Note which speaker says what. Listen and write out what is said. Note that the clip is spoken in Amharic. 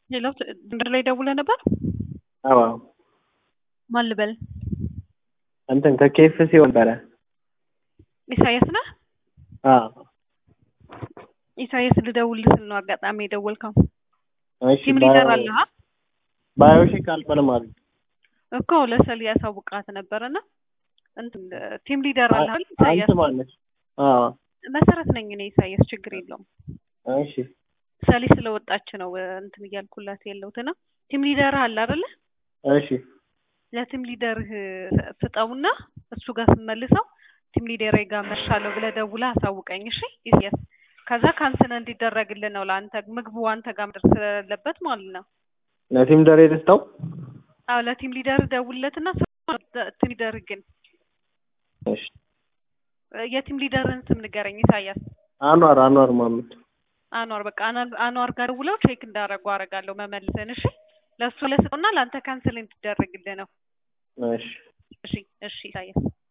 Speaker 1: ሌላው ድንበር ላይ ደውለህ ነበር?
Speaker 2: አዎ
Speaker 1: ማን ልበል?
Speaker 2: እንትን ከኬኤፍሲ ነበረ።
Speaker 1: ኢሳያስ ነህ?
Speaker 2: አዎ
Speaker 1: ኢሳያስ ልደውልህ ስል ነው አጋጣሚ የደወልከው።
Speaker 2: እሺ
Speaker 1: ቲም ሊደር አለ አ
Speaker 2: ባዮሼክ አልፈርም አሉ።
Speaker 1: እኮ ለሰል ያሳውቃት ነበርና እንትን ቲም ሊደር አለ አይደል? ኢሳያስ
Speaker 2: አንተ ማነሽ? አዎ
Speaker 1: መሰረት ነኝ እኔ ኢሳያስ፣ ችግር የለውም።
Speaker 2: እሺ
Speaker 1: ሰሊ ስለወጣች ነው እንትን እያልኩላት ያለሁትና ቲም ሊደር አለ አይደለ?
Speaker 2: እሺ
Speaker 1: ለቲም ሊደርህ ስጠውና እሱ ጋር ስመልሰው ቲም ሊደሬ ጋር መሻለሁ ብለህ ደውለህ አሳውቀኝ። እሺ ኢሳያስ፣ ከዛ ካንስል እንዲደረግልህ ነው ለአንተ ምግቡ አንተ ጋር መድረስ ስለሌለበት ማለት ነው።
Speaker 2: ለቲም ደሬ ደስታው
Speaker 1: አዎ ለቲም ሊደር ደውልለትና ቲም ሊደር ግን
Speaker 2: እሺ
Speaker 1: የቲም ሊደርን ስም ንገረኝ ኢሳያስ።
Speaker 2: አኗር አኗር ማመድ
Speaker 1: አኗር በቃ አኗር- አኗር ጋር ደውለው ቼክ እንዳደረጉ አደርጋለሁ መመልሰን። እሺ ለእሱ ለስጠውና ለአንተ ካንስል እንዲደረግልህ ነው።
Speaker 2: እሺ
Speaker 1: እሺ እሺ ኢሳያስ